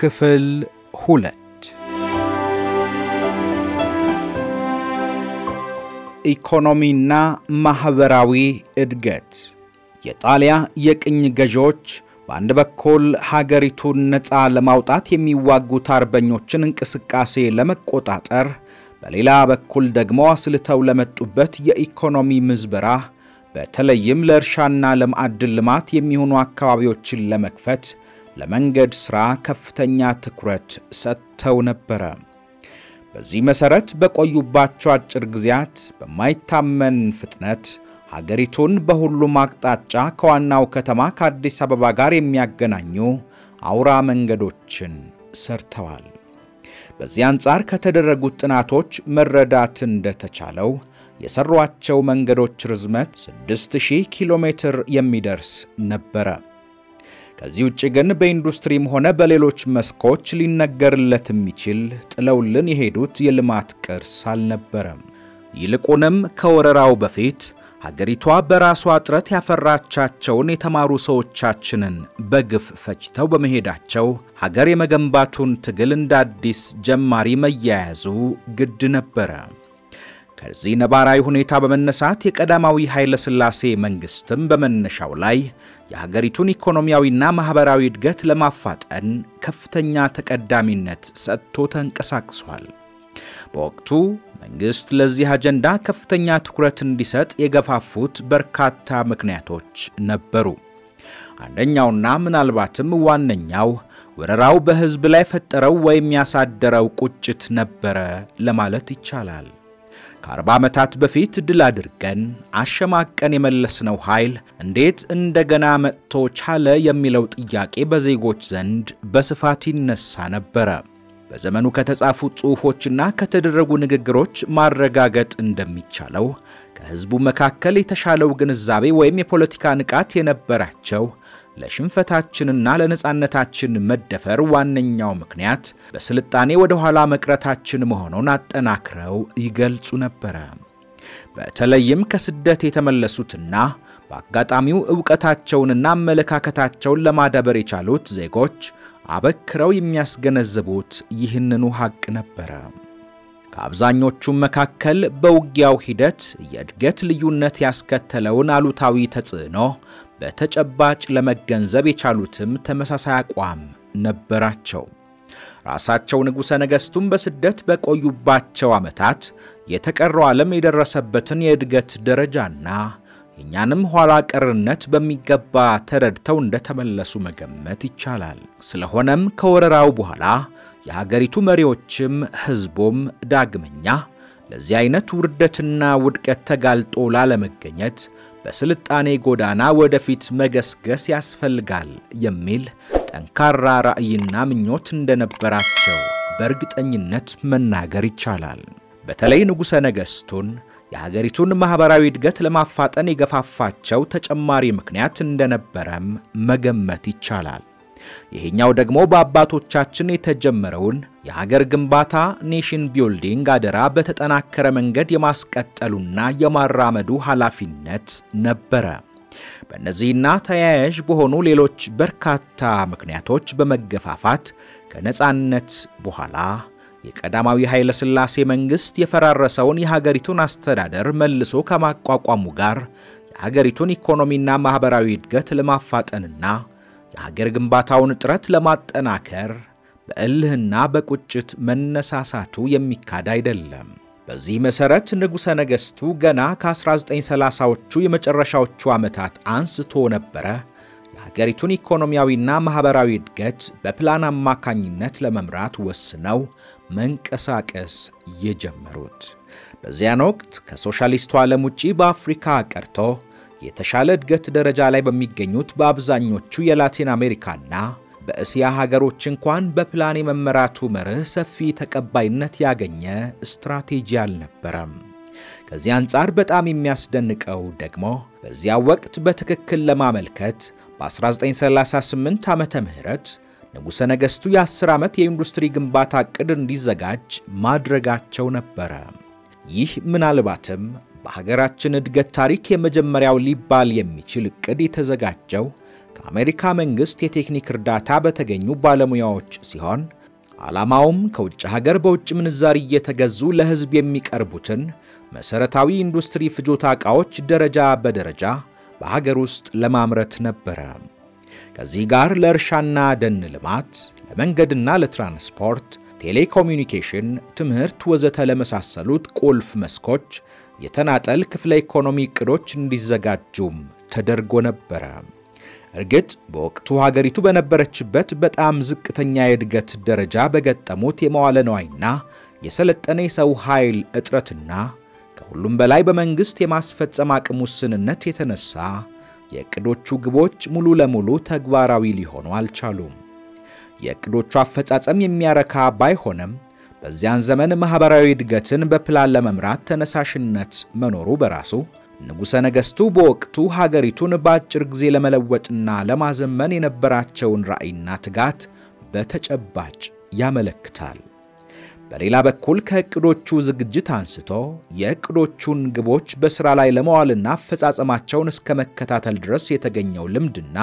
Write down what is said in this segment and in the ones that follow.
ክፍል ሁለት ኢኮኖሚና ማኅበራዊ እድገት የጣሊያ የቅኝ ገዢዎች በአንድ በኩል ሀገሪቱን ነፃ ለማውጣት የሚዋጉት አርበኞችን እንቅስቃሴ ለመቆጣጠር፣ በሌላ በኩል ደግሞ አስልተው ለመጡበት የኢኮኖሚ ምዝበራ በተለይም ለእርሻና ለማዕድን ልማት የሚሆኑ አካባቢዎችን ለመክፈት ለመንገድ ሥራ ከፍተኛ ትኩረት ሰጥተው ነበረ። በዚህ መሠረት በቆዩባቸው አጭር ጊዜያት በማይታመን ፍጥነት ሀገሪቱን በሁሉም አቅጣጫ ከዋናው ከተማ ከአዲስ አበባ ጋር የሚያገናኙ አውራ መንገዶችን ሰርተዋል። በዚህ አንጻር ከተደረጉት ጥናቶች መረዳት እንደተቻለው የሰሯቸው መንገዶች ርዝመት 6000 ኪሎ ሜትር የሚደርስ ነበረ። ከዚህ ውጭ ግን በኢንዱስትሪም ሆነ በሌሎች መስኮች ሊነገርለት የሚችል ጥለውልን የሄዱት የልማት ቅርስ አልነበረም። ይልቁንም ከወረራው በፊት ሀገሪቷ በራሷ ጥረት ያፈራቻቸውን የተማሩ ሰዎቻችንን በግፍ ፈጅተው በመሄዳቸው ሀገር የመገንባቱን ትግል እንደ አዲስ ጀማሪ መያያዙ ግድ ነበረ። ከዚህ ነባራዊ ሁኔታ በመነሳት የቀዳማዊ ኃይለ ሥላሴ መንግሥትም በመነሻው ላይ የሀገሪቱን ኢኮኖሚያዊና ማኅበራዊ እድገት ለማፋጠን ከፍተኛ ተቀዳሚነት ሰጥቶ ተንቀሳቅሷል። በወቅቱ መንግሥት ለዚህ አጀንዳ ከፍተኛ ትኩረት እንዲሰጥ የገፋፉት በርካታ ምክንያቶች ነበሩ። አንደኛውና ምናልባትም ዋነኛው ወረራው በሕዝብ ላይ ፈጠረው ወይም ያሳደረው ቁጭት ነበረ ለማለት ይቻላል። ከአርባ ዓመታት በፊት ድል አድርገን አሸማቀን የመለስነው ኃይል እንዴት እንደገና መጥቶ ቻለ የሚለው ጥያቄ በዜጎች ዘንድ በስፋት ይነሳ ነበረ። በዘመኑ ከተጻፉ ጽሑፎችና ከተደረጉ ንግግሮች ማረጋገጥ እንደሚቻለው ከሕዝቡ መካከል የተሻለው ግንዛቤ ወይም የፖለቲካ ንቃት የነበራቸው ለሽንፈታችንና ለነጻነታችን መደፈር ዋነኛው ምክንያት በስልጣኔ ወደ ኋላ መቅረታችን መሆኑን አጠናክረው ይገልጹ ነበረ። በተለይም ከስደት የተመለሱትና በአጋጣሚው ዕውቀታቸውንና አመለካከታቸውን ለማዳበር የቻሉት ዜጎች አበክረው የሚያስገነዝቡት ይህንኑ ሐቅ ነበረ። ከአብዛኞቹም መካከል በውጊያው ሂደት የእድገት ልዩነት ያስከተለውን አሉታዊ ተጽዕኖ በተጨባጭ ለመገንዘብ የቻሉትም ተመሳሳይ አቋም ነበራቸው። ራሳቸው ንጉሠ ነገሥቱም በስደት በቆዩባቸው ዓመታት የተቀረው ዓለም የደረሰበትን የእድገት ደረጃና የእኛንም ኋላ ቀርነት በሚገባ ተረድተው እንደተመለሱ መገመት ይቻላል። ስለሆነም ከወረራው በኋላ የሀገሪቱ መሪዎችም ሕዝቡም ዳግመኛ ለዚህ አይነት ውርደትና ውድቀት ተጋልጦ ላለመገኘት በስልጣኔ ጎዳና ወደፊት መገስገስ ያስፈልጋል የሚል ጠንካራ ራዕይና ምኞት እንደነበራቸው በእርግጠኝነት መናገር ይቻላል። በተለይ ንጉሠ ነገሥቱን የሀገሪቱን ማኅበራዊ እድገት ለማፋጠን የገፋፋቸው ተጨማሪ ምክንያት እንደነበረም መገመት ይቻላል። ይሄኛው ደግሞ በአባቶቻችን የተጀመረውን የሀገር ግንባታ ኔሽን ቢልዲንግ አደራ በተጠናከረ መንገድ የማስቀጠሉና የማራመዱ ኃላፊነት ነበረ። በእነዚህና ተያያዥ በሆኑ ሌሎች በርካታ ምክንያቶች በመገፋፋት ከነጻነት በኋላ የቀዳማዊ ኃይለ ሥላሴ መንግሥት የፈራረሰውን የሀገሪቱን አስተዳደር መልሶ ከማቋቋሙ ጋር የሀገሪቱን ኢኮኖሚና ማኅበራዊ እድገት ለማፋጠንና የሀገር ግንባታውን ጥረት ለማጠናከር በእልህና በቁጭት መነሳሳቱ የሚካድ አይደለም። በዚህ መሠረት ንጉሠ ነገሥቱ ገና ከ1930ዎቹ የመጨረሻዎቹ ዓመታት አንስቶ ነበረ የሀገሪቱን ኢኮኖሚያዊና ማኅበራዊ እድገት በፕላን አማካኝነት ለመምራት ወስነው መንቀሳቀስ የጀመሩት። በዚያን ወቅት ከሶሻሊስቱ ዓለም ውጪ በአፍሪካ ቀርቶ የተሻለ እድገት ደረጃ ላይ በሚገኙት በአብዛኞቹ የላቲን አሜሪካና በእስያ ሀገሮች እንኳን በፕላን የመመራቱ መርህ ሰፊ ተቀባይነት ያገኘ ስትራቴጂ አልነበረም። ከዚህ አንጻር በጣም የሚያስደንቀው ደግሞ በዚያ ወቅት በትክክል ለማመልከት በ1938 ዓመተ ምህረት ንጉሠ ነገሥቱ የ10 ዓመት የኢንዱስትሪ ግንባታ ዕቅድ እንዲዘጋጅ ማድረጋቸው ነበረ። ይህ ምናልባትም በሀገራችን እድገት ታሪክ የመጀመሪያው ሊባል የሚችል ዕቅድ የተዘጋጀው ከአሜሪካ መንግሥት የቴክኒክ እርዳታ በተገኙ ባለሙያዎች ሲሆን ዓላማውም ከውጭ ሀገር በውጭ ምንዛሪ እየተገዙ ለሕዝብ የሚቀርቡትን መሠረታዊ ኢንዱስትሪ ፍጆታ ዕቃዎች ደረጃ በደረጃ በሀገር ውስጥ ለማምረት ነበረ። ከዚህ ጋር ለእርሻና ደን ልማት፣ ለመንገድና ለትራንስፖርት፣ ቴሌኮሚኒኬሽን፣ ትምህርት ወዘተ ለመሳሰሉት ቁልፍ መስኮች የተናጠል ክፍለ ኢኮኖሚ ዕቅዶች እንዲዘጋጁም ተደርጎ ነበረ። እርግጥ በወቅቱ ሀገሪቱ በነበረችበት በጣም ዝቅተኛ የእድገት ደረጃ በገጠሙት የመዋለ ነዋይና የሰለጠነ የሰው ኃይል እጥረትና ከሁሉም በላይ በመንግሥት የማስፈጸም አቅም ውስንነት የተነሳ የዕቅዶቹ ግቦች ሙሉ ለሙሉ ተግባራዊ ሊሆኑ አልቻሉም። የዕቅዶቹ አፈጻጸም የሚያረካ ባይሆንም በዚያን ዘመን ማኅበራዊ እድገትን በፕላን ለመምራት ተነሳሽነት መኖሩ በራሱ ንጉሠ ነገሥቱ በወቅቱ ሀገሪቱን በአጭር ጊዜ ለመለወጥና ለማዘመን የነበራቸውን ራዕይና ትጋት በተጨባጭ ያመለክታል። በሌላ በኩል ከዕቅዶቹ ዝግጅት አንስቶ የዕቅዶቹን ግቦች በሥራ ላይ ለመዋልና አፈጻጸማቸውን እስከ መከታተል ድረስ የተገኘው ልምድና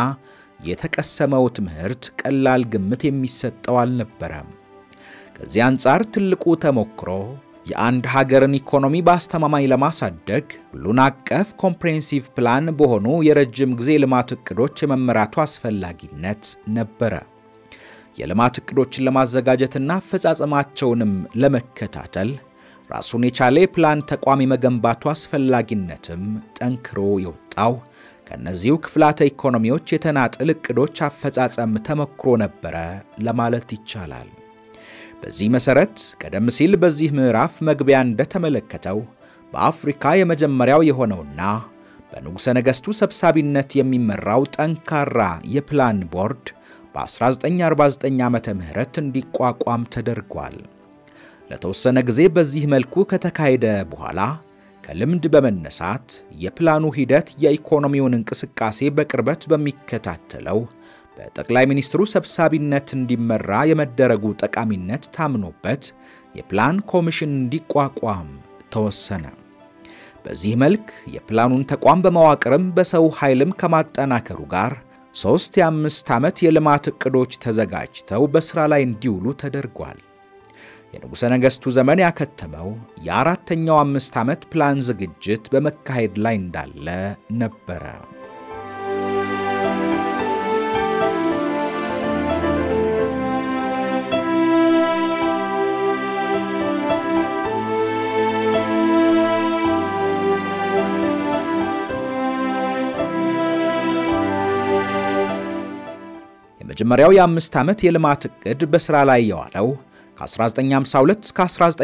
የተቀሰመው ትምህርት ቀላል ግምት የሚሰጠው አልነበረም። ከዚህ አንጻር ትልቁ ተሞክሮ የአንድ ሀገርን ኢኮኖሚ በአስተማማኝ ለማሳደግ ሁሉን አቀፍ ኮምፕሬንሲቭ ፕላን በሆኑ የረጅም ጊዜ ልማት ዕቅዶች የመመራቱ አስፈላጊነት ነበረ። የልማት ዕቅዶችን ለማዘጋጀትና አፈጻጸማቸውንም ለመከታተል ራሱን የቻለ የፕላን ተቋም የመገንባቱ አስፈላጊነትም ጠንክሮ የወጣው ከእነዚሁ ክፍላተ ኢኮኖሚዎች የተናጥል ዕቅዶች አፈጻጸም ተሞክሮ ነበረ ለማለት ይቻላል። በዚህ መሠረት ቀደም ሲል በዚህ ምዕራፍ መግቢያ እንደተመለከተው በአፍሪካ የመጀመሪያው የሆነውና በንጉሠ ነገሥቱ ሰብሳቢነት የሚመራው ጠንካራ የፕላን ቦርድ በ1949 ዓመተ ምህረት እንዲቋቋም ተደርጓል። ለተወሰነ ጊዜ በዚህ መልኩ ከተካሄደ በኋላ ከልምድ በመነሳት የፕላኑ ሂደት የኢኮኖሚውን እንቅስቃሴ በቅርበት በሚከታተለው በጠቅላይ ሚኒስትሩ ሰብሳቢነት እንዲመራ የመደረጉ ጠቃሚነት ታምኖበት የፕላን ኮሚሽን እንዲቋቋም ተወሰነ። በዚህ መልክ የፕላኑን ተቋም በመዋቅርም በሰው ኃይልም ከማጠናከሩ ጋር ሦስት የአምስት ዓመት የልማት ዕቅዶች ተዘጋጅተው በሥራ ላይ እንዲውሉ ተደርጓል። የንጉሠ ነገሥቱ ዘመን ያከተመው የአራተኛው አምስት ዓመት ፕላን ዝግጅት በመካሄድ ላይ እንዳለ ነበረ። የመጀመሪያው የአምስት ዓመት የልማት ዕቅድ በሥራ ላይ የዋለው ከ1952 እስከ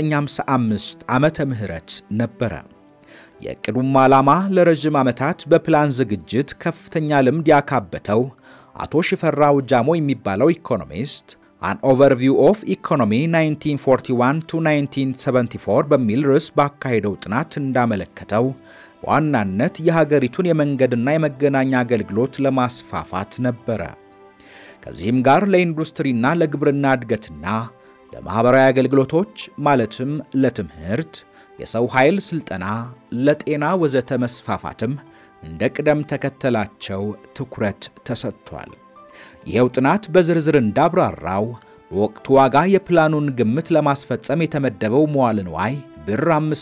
1955 ዓመተ ምህረት ነበረ። የዕቅዱም ዓላማ ለረዥም ዓመታት በፕላን ዝግጅት ከፍተኛ ልምድ ያካበተው አቶ ሽፈራው ጃሞ የሚባለው ኢኮኖሚስት አን ኦቨርቪው ኦፍ ኢኮኖሚ 1941 ቱ 1974 በሚል ርዕስ ባካሄደው ጥናት እንዳመለከተው በዋናነት የሀገሪቱን የመንገድና የመገናኛ አገልግሎት ለማስፋፋት ነበረ። ከዚህም ጋር ለኢንዱስትሪና ለግብርና እድገትና ለማኅበራዊ አገልግሎቶች ማለትም ለትምህርት፣ የሰው ኃይል ሥልጠና፣ ለጤና ወዘተ መስፋፋትም እንደ ቅደም ተከተላቸው ትኩረት ተሰጥቷል። ይኸው ጥናት በዝርዝር እንዳብራራው በወቅቱ ዋጋ የፕላኑን ግምት ለማስፈጸም የተመደበው መዋዕለ ንዋይ ብር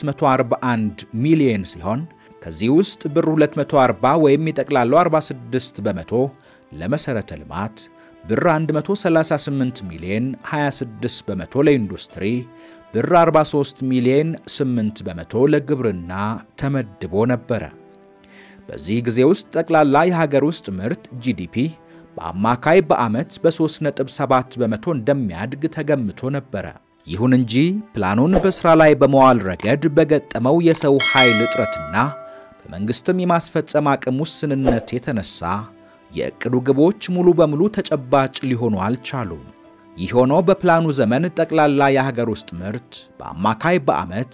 541 ሚሊዮን ሲሆን ከዚህ ውስጥ ብር 240 ወይም የጠቅላላው 46 በመቶ ለመሠረተ ልማት ብር 138 ሚሊዮን 26 በመቶ ለኢንዱስትሪ፣ ብር 43 ሚሊዮን 8 በመቶ ለግብርና ተመድቦ ነበረ። በዚህ ጊዜ ውስጥ ጠቅላላ የሀገር ውስጥ ምርት ጂዲፒ በአማካይ በዓመት በ3.7 በመቶ እንደሚያድግ ተገምቶ ነበረ። ይሁን እንጂ ፕላኑን በሥራ ላይ በመዋል ረገድ በገጠመው የሰው ኃይል እጥረትና በመንግሥትም የማስፈጸም አቅም ውስንነት የተነሳ የዕቅዱ ግቦች ሙሉ በሙሉ ተጨባጭ ሊሆኑ አልቻሉም። ይህ ሆኖ በፕላኑ ዘመን ጠቅላላ የሀገር ውስጥ ምርት በአማካይ በዓመት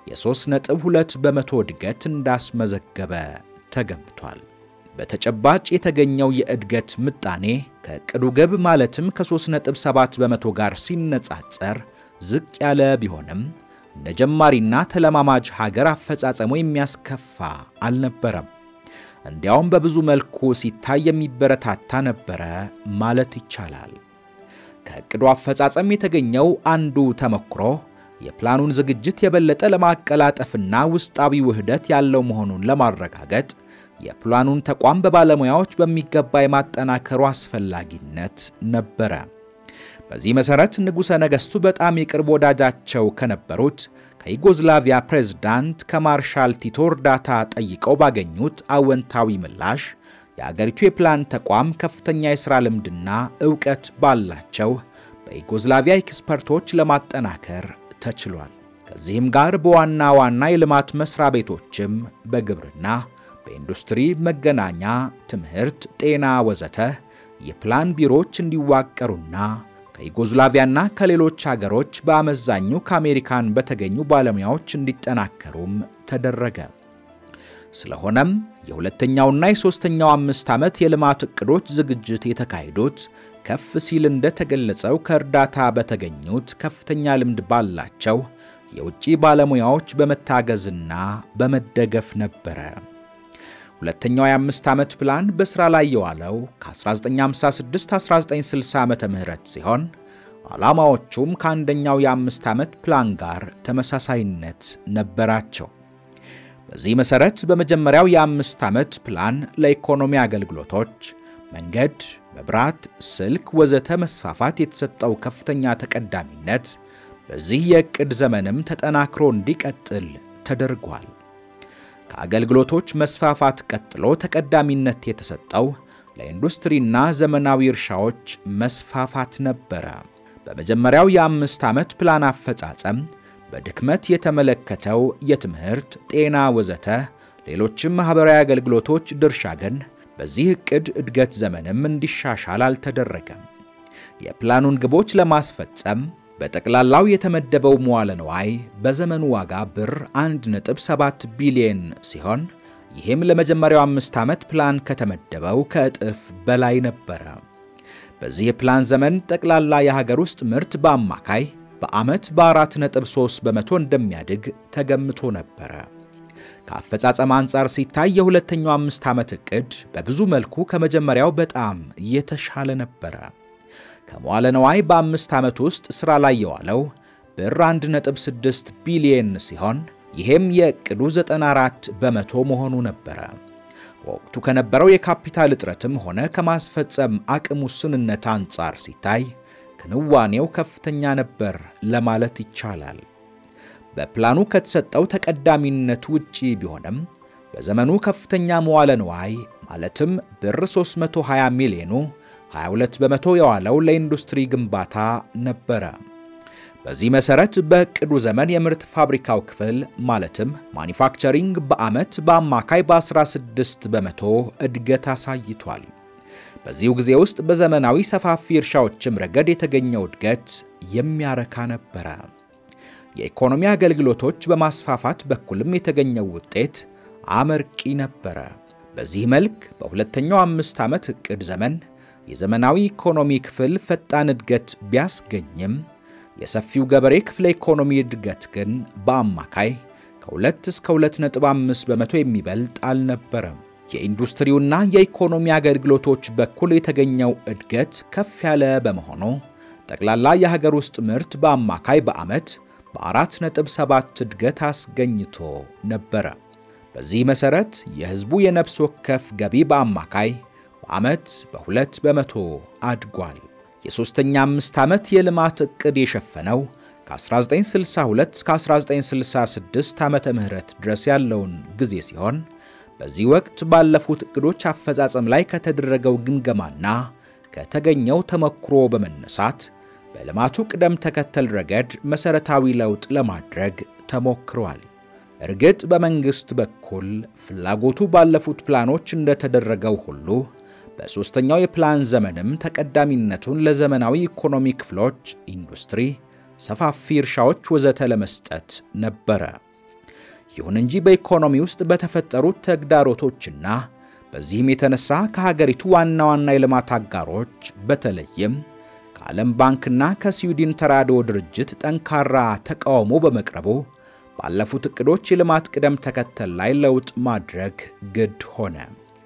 የ3.2 በመቶ እድገት እንዳስመዘገበ ተገምቷል። በተጨባጭ የተገኘው የእድገት ምጣኔ ከዕቅዱ ግብ ማለትም ከ3.7 በመቶ ጋር ሲነጻጸር ዝቅ ያለ ቢሆንም እንደ ጀማሪና ተለማማጅ ሀገር አፈጻጸሙ የሚያስከፋ አልነበረም። እንዲያውም በብዙ መልኩ ሲታይ የሚበረታታ ነበረ ማለት ይቻላል። ከዕቅዱ አፈጻጸም የተገኘው አንዱ ተሞክሮ የፕላኑን ዝግጅት የበለጠ ለማቀላጠፍና ውስጣዊ ውህደት ያለው መሆኑን ለማረጋገጥ የፕላኑን ተቋም በባለሙያዎች በሚገባ የማጠናከሩ አስፈላጊነት ነበረ። በዚህ መሠረት ንጉሠ ነገሥቱ በጣም የቅርብ ወዳጃቸው ከነበሩት ከዩጎዝላቪያ ፕሬዝዳንት ከማርሻል ቲቶ እርዳታ ጠይቀው ባገኙት አወንታዊ ምላሽ የአገሪቱ የፕላን ተቋም ከፍተኛ የሥራ ልምድና ዕውቀት ባላቸው በዩጎዝላቪያ ኤክስፐርቶች ለማጠናከር ተችሏል። ከዚህም ጋር በዋና ዋና የልማት መሥሪያ ቤቶችም በግብርና፣ በኢንዱስትሪ፣ መገናኛ፣ ትምህርት፣ ጤና ወዘተ የፕላን ቢሮዎች እንዲዋቀሩና ከዩጎዝላቪያና ከሌሎች አገሮች በአመዛኙ ከአሜሪካን በተገኙ ባለሙያዎች እንዲጠናከሩም ተደረገ። ስለሆነም የሁለተኛውና የሦስተኛው አምስት ዓመት የልማት ዕቅዶች ዝግጅት የተካሄዱት ከፍ ሲል እንደተገለጸው ከእርዳታ በተገኙት ከፍተኛ ልምድ ባላቸው የውጭ ባለሙያዎች በመታገዝና በመደገፍ ነበረ። ሁለተኛው የአምስት ዓመት ፕላን በሥራ ላይ የዋለው ከ1956-1960 ዓመተ ምህረት ሲሆን ዓላማዎቹም ከአንደኛው የአምስት ዓመት ፕላን ጋር ተመሳሳይነት ነበራቸው። በዚህ መሠረት በመጀመሪያው የአምስት ዓመት ፕላን ለኢኮኖሚ አገልግሎቶች መንገድ፣ መብራት፣ ስልክ ወዘተ መስፋፋት የተሰጠው ከፍተኛ ተቀዳሚነት በዚህ የዕቅድ ዘመንም ተጠናክሮ እንዲቀጥል ተደርጓል። ከአገልግሎቶች መስፋፋት ቀጥሎ ተቀዳሚነት የተሰጠው ለኢንዱስትሪና ዘመናዊ እርሻዎች መስፋፋት ነበረ። በመጀመሪያው የአምስት ዓመት ፕላን አፈጻጸም በድክመት የተመለከተው የትምህርት፣ ጤና ወዘተ ሌሎችም ማኅበራዊ አገልግሎቶች ድርሻ ግን በዚህ ዕቅድ እድገት ዘመንም እንዲሻሻል አልተደረገም። የፕላኑን ግቦች ለማስፈጸም በጠቅላላው የተመደበው መዋለ ንዋይ በዘመኑ ዋጋ ብር 1.7 ቢሊየን ሲሆን ይህም ለመጀመሪያው አምስት ዓመት ፕላን ከተመደበው ከእጥፍ በላይ ነበረ። በዚህ የፕላን ዘመን ጠቅላላ የሀገር ውስጥ ምርት በአማካይ በዓመት በ4.3 በመቶ እንደሚያድግ ተገምቶ ነበረ። ከአፈጻጸም አንጻር ሲታይ የሁለተኛው አምስት ዓመት ዕቅድ በብዙ መልኩ ከመጀመሪያው በጣም የተሻለ ነበረ። ከመዋለ ነዋይ በአምስት ዓመት ውስጥ ሥራ ላይ የዋለው ብር 1.6 ቢሊየን ሲሆን ይህም የዕቅዱ 94 በመቶ መሆኑ ነበረ። በወቅቱ ከነበረው የካፒታል እጥረትም ሆነ ከማስፈጸም አቅም ውስንነት አንጻር ሲታይ ክንዋኔው ከፍተኛ ነበር ለማለት ይቻላል። በፕላኑ ከተሰጠው ተቀዳሚነት ውጪ ቢሆንም በዘመኑ ከፍተኛ መዋለ ንዋይ ማለትም ብር 320 ሚሊዮኑ 22 በመቶ የዋለው ለኢንዱስትሪ ግንባታ ነበረ። በዚህ መሠረት በዕቅዱ ዘመን የምርት ፋብሪካው ክፍል ማለትም ማኒፋክቸሪንግ በዓመት በአማካይ በ16 በመቶ እድገት አሳይቷል። በዚሁ ጊዜ ውስጥ በዘመናዊ ሰፋፊ እርሻዎችም ረገድ የተገኘው እድገት የሚያረካ ነበረ። የኢኮኖሚ አገልግሎቶች በማስፋፋት በኩልም የተገኘው ውጤት አመርቂ ነበረ። በዚህ መልክ በሁለተኛው አምስት ዓመት ዕቅድ ዘመን የዘመናዊ ኢኮኖሚ ክፍል ፈጣን እድገት ቢያስገኝም የሰፊው ገበሬ ክፍለ ኢኮኖሚ እድገት ግን በአማካይ ከ2 እስከ 2.5 በመቶ የሚበልጥ አልነበረም። የኢንዱስትሪውና የኢኮኖሚ አገልግሎቶች በኩል የተገኘው እድገት ከፍ ያለ በመሆኑ ጠቅላላ የሀገር ውስጥ ምርት በአማካይ በዓመት በ4.7 እድገት አስገኝቶ ነበረ። በዚህ መሠረት የሕዝቡ የነፍስ ወከፍ ገቢ በአማካይ በዓመት በሁለት በመቶ አድጓል። የሦስተኛ አምስት ዓመት የልማት ዕቅድ የሸፈነው ከ1962 እስከ 1966 ዓመተ ምህረት ድረስ ያለውን ጊዜ ሲሆን በዚህ ወቅት ባለፉት ዕቅዶች አፈጻጸም ላይ ከተደረገው ግምገማና ከተገኘው ተሞክሮ በመነሳት በልማቱ ቅደም ተከተል ረገድ መሠረታዊ ለውጥ ለማድረግ ተሞክሯል። እርግጥ በመንግሥት በኩል ፍላጎቱ ባለፉት ፕላኖች እንደተደረገው ሁሉ በሦስተኛው የፕላን ዘመንም ተቀዳሚነቱን ለዘመናዊ ኢኮኖሚ ክፍሎች፣ ኢንዱስትሪ፣ ሰፋፊ እርሻዎች ወዘተ ለመስጠት ነበረ። ይሁን እንጂ በኢኮኖሚ ውስጥ በተፈጠሩት ተግዳሮቶችና በዚህም የተነሳ ከሀገሪቱ ዋና ዋና የልማት አጋሮች በተለይም ከዓለም ባንክና ከስዊድን ተራድኦ ድርጅት ጠንካራ ተቃውሞ በመቅረቡ ባለፉት ዕቅዶች የልማት ቅደም ተከተል ላይ ለውጥ ማድረግ ግድ ሆነ።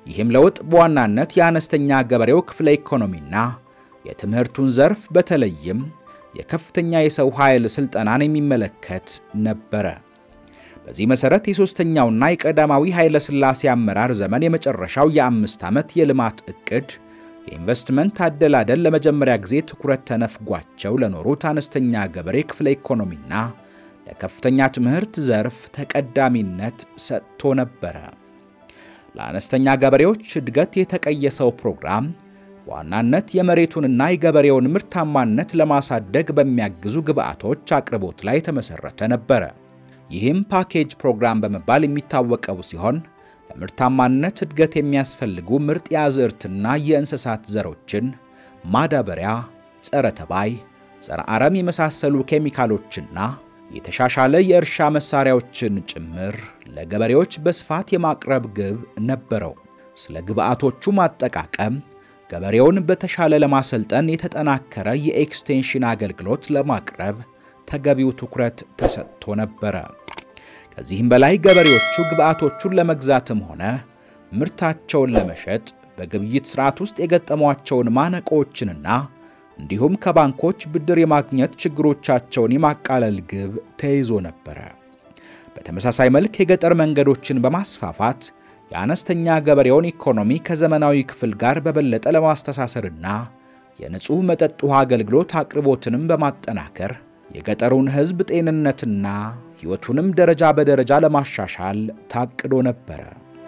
ይህም ለውጥ በዋናነት የአነስተኛ ገበሬው ክፍለ ኢኮኖሚና የትምህርቱን ዘርፍ በተለይም የከፍተኛ የሰው ኃይል ሥልጠናን የሚመለከት ነበረ። በዚህ መሠረት የሦስተኛውና የቀዳማዊ ኃይለ ሥላሴ አመራር ዘመን የመጨረሻው የአምስት ዓመት የልማት ዕቅድ የኢንቨስትመንት አደላደል ለመጀመሪያ ጊዜ ትኩረት ተነፍጓቸው ለኖሩት አነስተኛ ገበሬ ክፍለ ኢኮኖሚና ለከፍተኛ ትምህርት ዘርፍ ተቀዳሚነት ሰጥቶ ነበረ። ለአነስተኛ ገበሬዎች እድገት የተቀየሰው ፕሮግራም በዋናነት የመሬቱንና የገበሬውን ምርታማነት ለማሳደግ በሚያግዙ ግብዓቶች አቅርቦት ላይ የተመሠረተ ነበረ። ይህም ፓኬጅ ፕሮግራም በመባል የሚታወቀው ሲሆን ለምርታማነት እድገት የሚያስፈልጉ ምርጥ የአዝዕርትና የእንስሳት ዘሮችን፣ ማዳበሪያ፣ ጸረ ተባይ፣ ጸረ አረም የመሳሰሉ ኬሚካሎችና የተሻሻለ የእርሻ መሳሪያዎችን ጭምር ለገበሬዎች በስፋት የማቅረብ ግብ ነበረው። ስለ ግብዓቶቹ ማጠቃቀም ገበሬውን በተሻለ ለማሰልጠን የተጠናከረ የኤክስቴንሽን አገልግሎት ለማቅረብ ተገቢው ትኩረት ተሰጥቶ ነበረ። ከዚህም በላይ ገበሬዎቹ ግብዓቶቹን ለመግዛትም ሆነ ምርታቸውን ለመሸጥ በግብይት ሥርዓት ውስጥ የገጠሟቸውን ማነቆዎችንና እንዲሁም ከባንኮች ብድር የማግኘት ችግሮቻቸውን የማቃለል ግብ ተይዞ ነበረ። በተመሳሳይ መልክ የገጠር መንገዶችን በማስፋፋት የአነስተኛ ገበሬውን ኢኮኖሚ ከዘመናዊ ክፍል ጋር በበለጠ ለማስተሳሰርና የንጹሕ መጠጥ ውሃ አገልግሎት አቅርቦትንም በማጠናከር የገጠሩን ሕዝብ ጤንነትና ሕይወቱንም ደረጃ በደረጃ ለማሻሻል ታቅዶ ነበረ።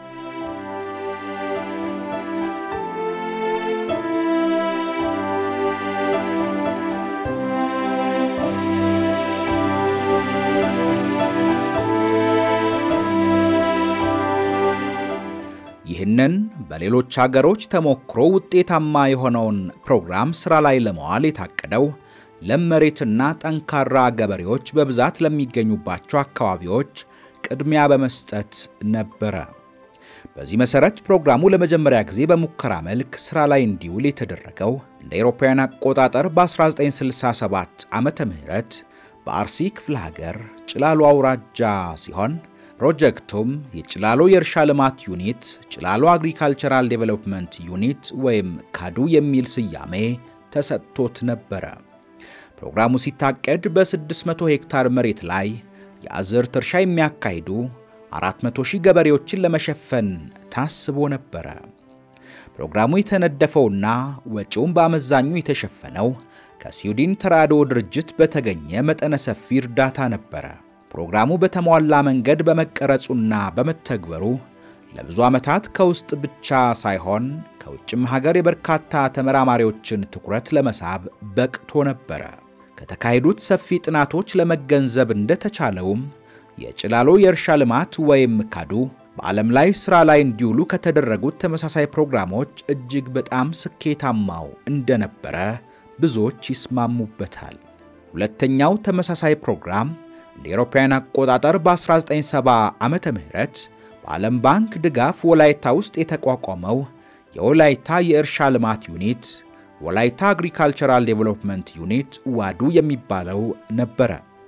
ይህንን በሌሎች አገሮች ተሞክሮ ውጤታማ የሆነውን ፕሮግራም ሥራ ላይ ለመዋል የታቀደው ለም መሬትና ጠንካራ ገበሬዎች በብዛት ለሚገኙባቸው አካባቢዎች ቅድሚያ በመስጠት ነበረ። በዚህ መሠረት ፕሮግራሙ ለመጀመሪያ ጊዜ በሙከራ መልክ ሥራ ላይ እንዲውል የተደረገው እንደ አውሮፓውያን አቆጣጠር በ1967 ዓመተ ምህረት በአርሲ ክፍለ ሀገር ጭላሎ አውራጃ ሲሆን ፕሮጀክቱም የጭላሎ የእርሻ ልማት ዩኒት ጭላሎ አግሪካልቸራል ዴቨሎፕመንት ዩኒት ወይም ካዱ የሚል ስያሜ ተሰጥቶት ነበረ። ፕሮግራሙ ሲታቀድ በ600 ሄክታር መሬት ላይ የአዝርዕት እርሻ የሚያካሂዱ 400 ሺህ ገበሬዎችን ለመሸፈን ታስቦ ነበረ። ፕሮግራሙ የተነደፈውና ወጪውም በአመዛኙ የተሸፈነው ከስዊድን ተራድኦ ድርጅት በተገኘ መጠነ ሰፊ እርዳታ ነበረ። ፕሮግራሙ በተሟላ መንገድ በመቀረጹና በመተግበሩ ለብዙ ዓመታት ከውስጥ ብቻ ሳይሆን ከውጭም ሀገር የበርካታ ተመራማሪዎችን ትኩረት ለመሳብ በቅቶ ነበረ። ከተካሄዱት ሰፊ ጥናቶች ለመገንዘብ እንደተቻለውም የጭላሎ የእርሻ ልማት ወይም ካዱ በዓለም ላይ ሥራ ላይ እንዲውሉ ከተደረጉት ተመሳሳይ ፕሮግራሞች እጅግ በጣም ስኬታማው እንደነበረ ብዙዎች ይስማሙበታል። ሁለተኛው ተመሳሳይ ፕሮግራም እንደ አውሮፓውያን አቆጣጠር በ1970 ዓመተ ምህረት በዓለም ባንክ ድጋፍ ወላይታ ውስጥ የተቋቋመው የወላይታ የእርሻ ልማት ዩኒት ወላይታ አግሪካልቸራል ዴቨሎፕመንት ዩኒት ዋዱ የሚባለው ነበረ።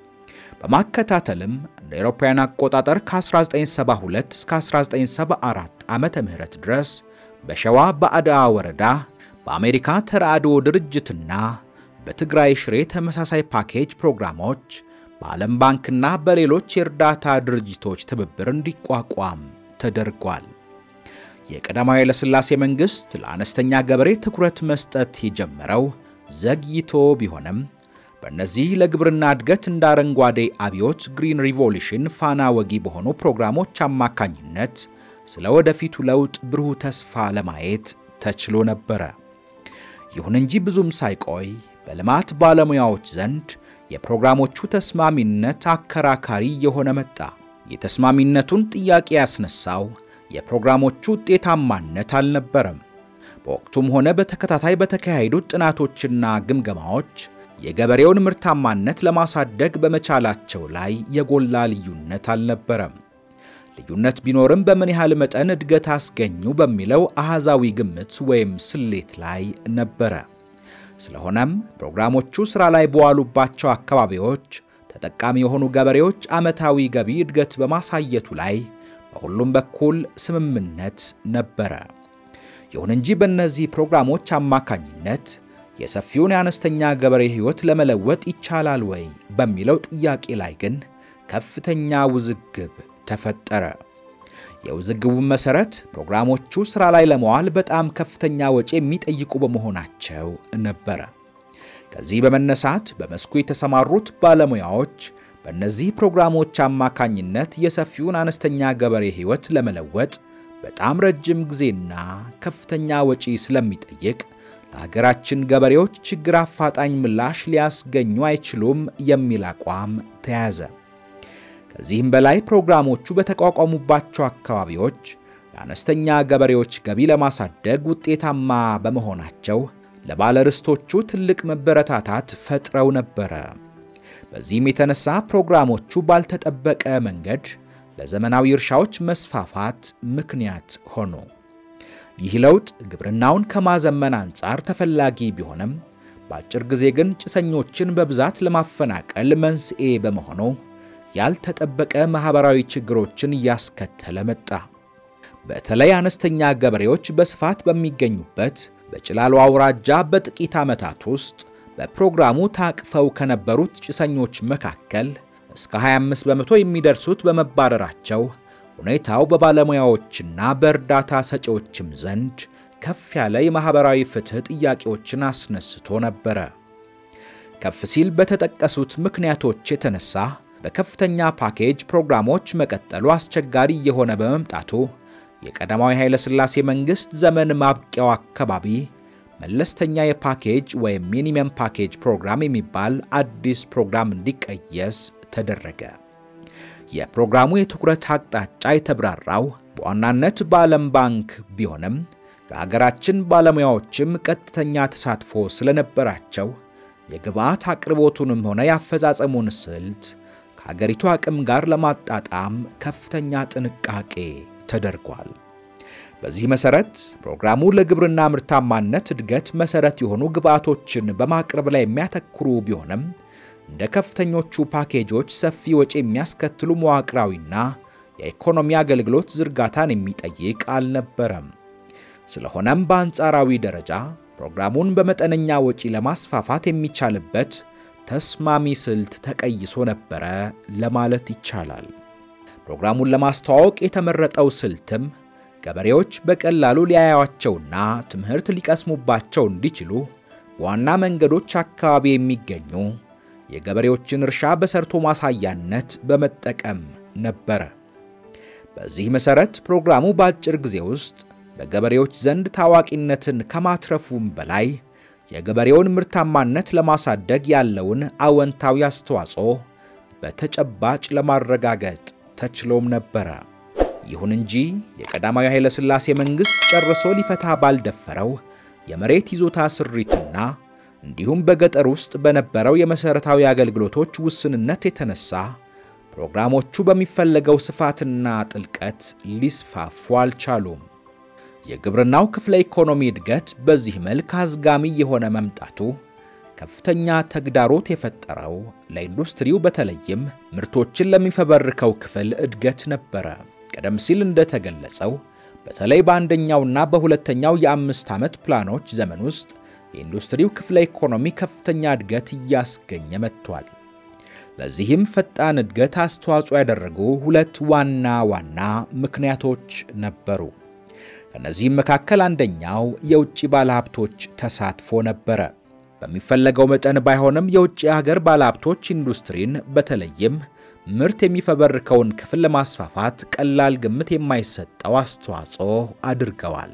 በማከታተልም እንደ አውሮፓውያን አቆጣጠር ከ1972 እስከ 1974 ዓመተ ምህረት ድረስ በሸዋ በአድዋ ወረዳ በአሜሪካ ተራድኦ ድርጅትና በትግራይ ሽሬ ተመሳሳይ ፓኬጅ ፕሮግራሞች በዓለም ባንክና በሌሎች የእርዳታ ድርጅቶች ትብብር እንዲቋቋም ተደርጓል። የቀዳማዊ ኃይለሥላሴ መንግሥት ለአነስተኛ ገበሬ ትኩረት መስጠት የጀመረው ዘግይቶ ቢሆንም በእነዚህ ለግብርና እድገት እንደ አረንጓዴ አብዮት ግሪን ሪቮሉሽን ፋና ወጊ በሆኑ ፕሮግራሞች አማካኝነት ስለ ወደፊቱ ለውጥ ብሩህ ተስፋ ለማየት ተችሎ ነበረ። ይሁን እንጂ ብዙም ሳይቆይ በልማት ባለሙያዎች ዘንድ የፕሮግራሞቹ ተስማሚነት አከራካሪ የሆነ መጣ። የተስማሚነቱን ጥያቄ ያስነሳው የፕሮግራሞቹ ውጤታማነት አልነበረም። በወቅቱም ሆነ በተከታታይ በተካሄዱት ጥናቶችና ግምገማዎች የገበሬውን ምርታማነት ለማሳደግ በመቻላቸው ላይ የጎላ ልዩነት አልነበረም። ልዩነት ቢኖርም በምን ያህል መጠን እድገት አስገኙ በሚለው አሃዛዊ ግምት ወይም ስሌት ላይ ነበረ። ስለሆነም ፕሮግራሞቹ ሥራ ላይ በዋሉባቸው አካባቢዎች ተጠቃሚ የሆኑ ገበሬዎች ዓመታዊ ገቢ እድገት በማሳየቱ ላይ በሁሉም በኩል ስምምነት ነበረ። ይሁን እንጂ በእነዚህ ፕሮግራሞች አማካኝነት የሰፊውን የአነስተኛ ገበሬ ሕይወት ለመለወጥ ይቻላል ወይ በሚለው ጥያቄ ላይ ግን ከፍተኛ ውዝግብ ተፈጠረ። የውዝግቡን መሠረት ፕሮግራሞቹ ሥራ ላይ ለመዋል በጣም ከፍተኛ ወጪ የሚጠይቁ በመሆናቸው ነበረ። ከዚህ በመነሳት በመስኩ የተሰማሩት ባለሙያዎች በእነዚህ ፕሮግራሞች አማካኝነት የሰፊውን አነስተኛ ገበሬ ሕይወት ለመለወጥ በጣም ረጅም ጊዜና ከፍተኛ ወጪ ስለሚጠይቅ ለሀገራችን ገበሬዎች ችግር አፋጣኝ ምላሽ ሊያስገኙ አይችሉም የሚል አቋም ተያዘ። ከዚህም በላይ ፕሮግራሞቹ በተቋቋሙባቸው አካባቢዎች የአነስተኛ ገበሬዎች ገቢ ለማሳደግ ውጤታማ በመሆናቸው ለባለርስቶቹ ትልቅ መበረታታት ፈጥረው ነበረ። በዚህም የተነሳ ፕሮግራሞቹ ባልተጠበቀ መንገድ ለዘመናዊ እርሻዎች መስፋፋት ምክንያት ሆኑ። ይህ ለውጥ ግብርናውን ከማዘመን አንጻር ተፈላጊ ቢሆንም በአጭር ጊዜ ግን ጭሰኞችን በብዛት ለማፈናቀል መንስኤ በመሆኑ ያልተጠበቀ ማኅበራዊ ችግሮችን እያስከተለ መጣ። በተለይ አነስተኛ ገበሬዎች በስፋት በሚገኙበት በጭላሎ አውራጃ በጥቂት ዓመታት ውስጥ በፕሮግራሙ ታቅፈው ከነበሩት ጭሰኞች መካከል እስከ 25 በመቶ የሚደርሱት በመባረራቸው ሁኔታው በባለሙያዎችና በእርዳታ ሰጪዎችም ዘንድ ከፍ ያለ የማኅበራዊ ፍትሕ ጥያቄዎችን አስነስቶ ነበረ። ከፍ ሲል በተጠቀሱት ምክንያቶች የተነሳ በከፍተኛ ፓኬጅ ፕሮግራሞች መቀጠሉ አስቸጋሪ እየሆነ በመምጣቱ የቀዳማዊ ኃይለ ሥላሴ መንግሥት ዘመን ማብቂያው አካባቢ መለስተኛ የፓኬጅ ወይም ሚኒመም ፓኬጅ ፕሮግራም የሚባል አዲስ ፕሮግራም እንዲቀየስ ተደረገ። የፕሮግራሙ የትኩረት አቅጣጫ የተብራራው በዋናነት በዓለም ባንክ ቢሆንም የሀገራችን ባለሙያዎችም ቀጥተኛ ተሳትፎ ስለነበራቸው የግብዓት አቅርቦቱንም ሆነ የአፈጻጸሙን ስልት ከሀገሪቱ አቅም ጋር ለማጣጣም ከፍተኛ ጥንቃቄ ተደርጓል። በዚህ መሰረት ፕሮግራሙ ለግብርና ምርታማነት እድገት መሰረት የሆኑ ግብዓቶችን በማቅረብ ላይ የሚያተኩሩ ቢሆንም እንደ ከፍተኞቹ ፓኬጆች ሰፊ ወጪ የሚያስከትሉ መዋቅራዊና የኢኮኖሚ አገልግሎት ዝርጋታን የሚጠይቅ አልነበረም። ስለሆነም በአንጻራዊ ደረጃ ፕሮግራሙን በመጠነኛ ወጪ ለማስፋፋት የሚቻልበት ተስማሚ ስልት ተቀይሶ ነበረ ለማለት ይቻላል። ፕሮግራሙን ለማስተዋወቅ የተመረጠው ስልትም ገበሬዎች በቀላሉ ሊያዩዋቸውና ትምህርት ሊቀስሙባቸው እንዲችሉ በዋና መንገዶች አካባቢ የሚገኙ የገበሬዎችን እርሻ በሰርቶ ማሳያነት በመጠቀም ነበረ። በዚህ መሠረት ፕሮግራሙ በአጭር ጊዜ ውስጥ በገበሬዎች ዘንድ ታዋቂነትን ከማትረፉም በላይ የገበሬውን ምርታማነት ለማሳደግ ያለውን አወንታዊ አስተዋጽኦ በተጨባጭ ለማረጋገጥ ተችሎም ነበረ። ይሁን እንጂ የቀዳማዊ ኃይለ ሥላሴ መንግሥት ጨርሶ ሊፈታ ባልደፈረው የመሬት ይዞታ ስሪትና እንዲሁም በገጠር ውስጥ በነበረው የመሠረታዊ አገልግሎቶች ውስንነት የተነሳ ፕሮግራሞቹ በሚፈለገው ስፋትና ጥልቀት ሊስፋፉ አልቻሉም። የግብርናው ክፍለ ኢኮኖሚ እድገት በዚህ መልክ አዝጋሚ የሆነ መምጣቱ ከፍተኛ ተግዳሮት የፈጠረው ለኢንዱስትሪው በተለይም ምርቶችን ለሚፈበርከው ክፍል እድገት ነበረ። ቀደም ሲል እንደተገለጸው በተለይ በአንደኛውና በሁለተኛው የአምስት ዓመት ፕላኖች ዘመን ውስጥ የኢንዱስትሪው ክፍለ ኢኮኖሚ ከፍተኛ እድገት እያስገኘ መጥቷል። ለዚህም ፈጣን እድገት አስተዋጽኦ ያደረጉ ሁለት ዋና ዋና ምክንያቶች ነበሩ። ከእነዚህም መካከል አንደኛው የውጭ ባለሀብቶች ተሳትፎ ነበረ። በሚፈለገው መጠን ባይሆንም የውጭ ሀገር ባለሀብቶች ኢንዱስትሪን በተለይም ምርት የሚፈበርከውን ክፍል ለማስፋፋት ቀላል ግምት የማይሰጠው አስተዋጽኦ አድርገዋል።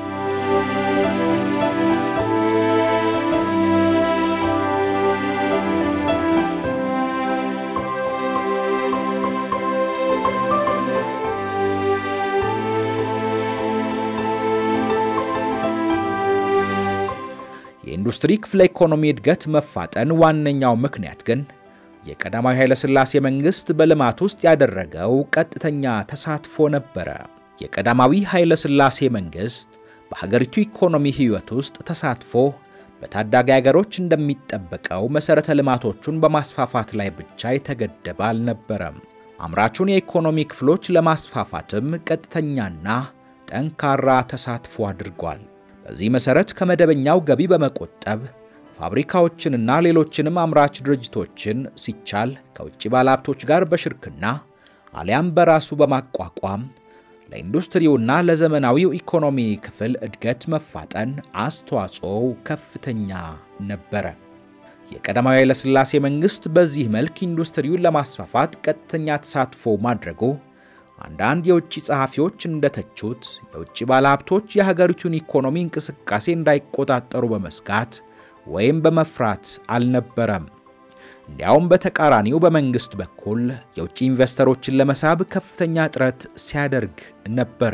የኢንዱስትሪ ክፍለ ኢኮኖሚ እድገት መፋጠን ዋነኛው ምክንያት ግን የቀዳማዊ ኃይለ ሥላሴ መንግሥት በልማት ውስጥ ያደረገው ቀጥተኛ ተሳትፎ ነበረ። የቀዳማዊ ኃይለ ሥላሴ መንግሥት በሀገሪቱ ኢኮኖሚ ሕይወት ውስጥ ተሳትፎ በታዳጊ አገሮች እንደሚጠበቀው መሠረተ ልማቶቹን በማስፋፋት ላይ ብቻ የተገደበ አልነበረም። አምራቹን የኢኮኖሚ ክፍሎች ለማስፋፋትም ቀጥተኛና ጠንካራ ተሳትፎ አድርጓል። በዚህ መሠረት ከመደበኛው ገቢ በመቆጠብ ፋብሪካዎችንና ሌሎችንም አምራች ድርጅቶችን ሲቻል ከውጭ ባለሀብቶች ጋር በሽርክና አሊያም በራሱ በማቋቋም ለኢንዱስትሪውና ለዘመናዊው ኢኮኖሚ ክፍል እድገት መፋጠን አስተዋጽኦው ከፍተኛ ነበረ። የቀዳማዊ ኃይለሥላሴ መንግሥት በዚህ መልክ ኢንዱስትሪውን ለማስፋፋት ቀጥተኛ ተሳትፎ ማድረጉ አንዳንድ የውጭ ጸሐፊዎች እንደተቹት የውጭ ባለሀብቶች የሀገሪቱን ኢኮኖሚ እንቅስቃሴ እንዳይቆጣጠሩ በመስጋት ወይም በመፍራት አልነበረም። እንዲያውም በተቃራኒው በመንግሥት በኩል የውጭ ኢንቨስተሮችን ለመሳብ ከፍተኛ ጥረት ሲያደርግ ነበረ።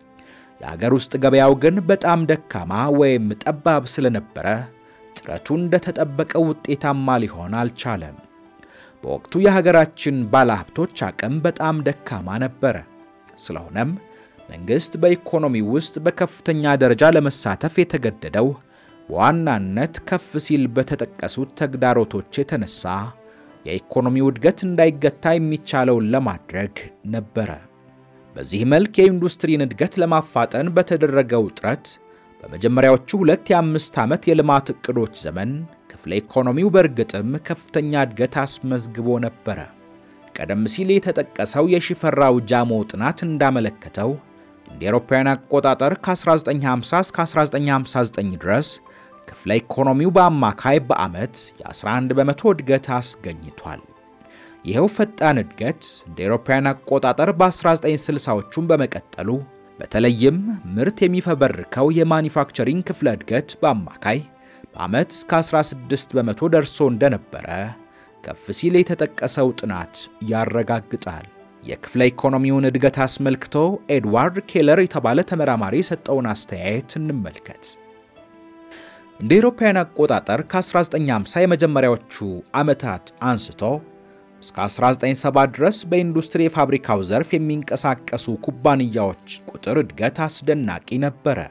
የአገር ውስጥ ገበያው ግን በጣም ደካማ ወይም ጠባብ ስለነበረ ጥረቱ እንደተጠበቀው ውጤታማ ሊሆን አልቻለም። በወቅቱ የሀገራችን ባለሀብቶች አቅም በጣም ደካማ ነበረ። ስለሆነም መንግሥት በኢኮኖሚ ውስጥ በከፍተኛ ደረጃ ለመሳተፍ የተገደደው በዋናነት ከፍ ሲል በተጠቀሱት ተግዳሮቶች የተነሳ የኢኮኖሚው እድገት እንዳይገታ የሚቻለውን ለማድረግ ነበረ። በዚህ መልክ የኢንዱስትሪን እድገት ለማፋጠን በተደረገው ጥረት በመጀመሪያዎቹ ሁለት የአምስት ዓመት የልማት ዕቅዶች ዘመን ክፍለ ኢኮኖሚው በእርግጥም ከፍተኛ እድገት አስመዝግቦ ነበረ። ቀደም ሲል የተጠቀሰው የሺፈራው ጃሞ ጥናት እንዳመለከተው እንደ አውሮፓውያን አቆጣጠር ከ1950 እስከ 1959 ድረስ ክፍለ ኢኮኖሚው በአማካይ በዓመት የ11 በመቶ እድገት አስገኝቷል። ይኸው ፈጣን እድገት እንደ አውሮፓውያን አቆጣጠር በ1960ዎቹም በመቀጠሉ በተለይም ምርት የሚፈበርከው የማኒፋክቸሪንግ ክፍለ እድገት በአማካይ በዓመት እስከ 16 በመቶ ደርሶ እንደነበረ ከፍ ሲል የተጠቀሰው ጥናት ያረጋግጣል። የክፍለ ኢኮኖሚውን እድገት አስመልክቶ ኤድዋርድ ኬለር የተባለ ተመራማሪ የሰጠውን አስተያየት እንመልከት። እንደ አውሮፓውያን አቆጣጠር ከ1950 የመጀመሪያዎቹ ዓመታት አንስቶ እስከ 1970 ድረስ በኢንዱስትሪ የፋብሪካው ዘርፍ የሚንቀሳቀሱ ኩባንያዎች ቁጥር እድገት አስደናቂ ነበረ።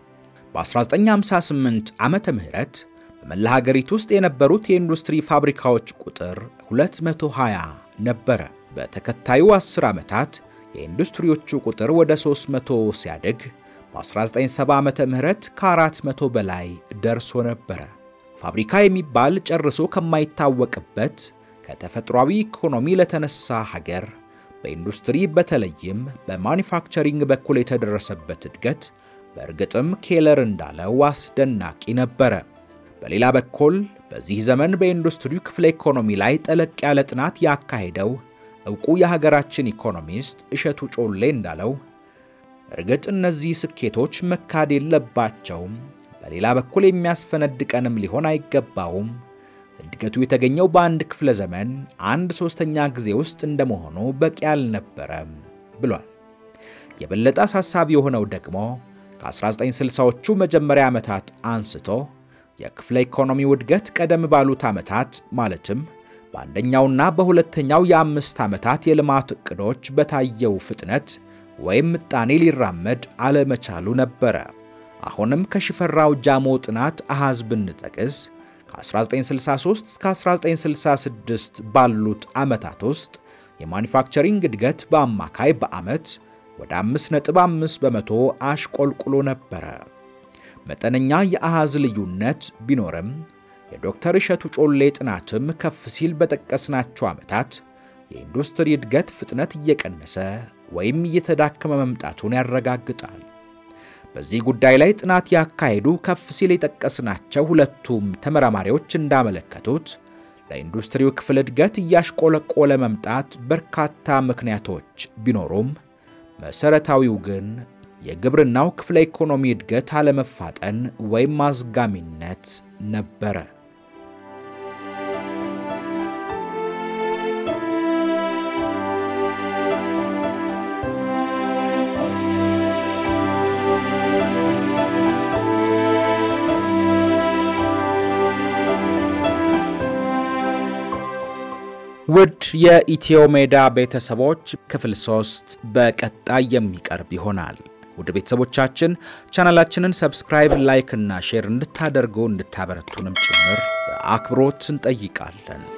በ1958 ዓመተ ምህረት በመላ ሀገሪቱ ውስጥ የነበሩት የኢንዱስትሪ ፋብሪካዎች ቁጥር 220 ነበረ። በተከታዩ 10 ዓመታት የኢንዱስትሪዎቹ ቁጥር ወደ 300 ሲያድግ በ1970 ዓመተ ምህረት ከ400 በላይ ደርሶ ነበረ። ፋብሪካ የሚባል ጨርሶ ከማይታወቅበት ከተፈጥሯዊ ኢኮኖሚ ለተነሳ ሀገር በኢንዱስትሪ በተለይም በማኒፋክቸሪንግ በኩል የተደረሰበት እድገት በእርግጥም ኬለር እንዳለው አስደናቂ ነበረ። በሌላ በኩል በዚህ ዘመን በኢንዱስትሪው ክፍለ ኢኮኖሚ ላይ ጠለቅ ያለ ጥናት ያካሄደው ዕውቁ የሀገራችን ኢኮኖሚስት እሸቱ ጮሌ እንዳለው እርግጥ እነዚህ ስኬቶች መካድ የለባቸውም፣ በሌላ በኩል የሚያስፈነድቀንም ሊሆን አይገባውም እድገቱ የተገኘው በአንድ ክፍለ ዘመን አንድ ሶስተኛ ጊዜ ውስጥ እንደመሆኑ በቂ አልነበረም ብሏል። የበለጠ አሳሳቢ የሆነው ደግሞ ከ1960ዎቹ መጀመሪያ ዓመታት አንስቶ የክፍለ ኢኮኖሚው እድገት ቀደም ባሉት ዓመታት ማለትም በአንደኛውና በሁለተኛው የአምስት ዓመታት የልማት ዕቅዶች በታየው ፍጥነት ወይም ምጣኔ ሊራመድ አለመቻሉ ነበረ። አሁንም ከሽፈራው ጃሞ ጥናት አሃዝ ብንጠቅስ ከ1963 እስከ 1966 ባሉት ዓመታት ውስጥ የማኒፋክቸሪንግ እድገት በአማካይ በዓመት ወደ 5.5 በመቶ አሽቆልቁሎ ነበረ። መጠነኛ የአሃዝ ልዩነት ቢኖርም የዶክተር እሸቱ ጮሌ ጥናትም ከፍ ሲል በጠቀስናቸው ዓመታት የኢንዱስትሪ እድገት ፍጥነት እየቀነሰ ወይም እየተዳከመ መምጣቱን ያረጋግጣል። በዚህ ጉዳይ ላይ ጥናት ያካሄዱ ከፍ ሲል የጠቀስናቸው ሁለቱም ተመራማሪዎች እንዳመለከቱት ለኢንዱስትሪው ክፍል እድገት እያሽቆለቆለ መምጣት በርካታ ምክንያቶች ቢኖሩም መሰረታዊው ግን የግብርናው ክፍለ ኢኮኖሚ እድገት አለመፋጠን ወይም አዝጋሚነት ነበረ። ውድ የኢትዮ ሜዳ ቤተሰቦች ክፍል ሶስት በቀጣይ የሚቀርብ ይሆናል። ውድ ቤተሰቦቻችን ቻናላችንን ሰብስክራይብ፣ ላይክ እና ሼር እንድታደርጉ እንድታበረቱንም ጭምር በአክብሮት እንጠይቃለን።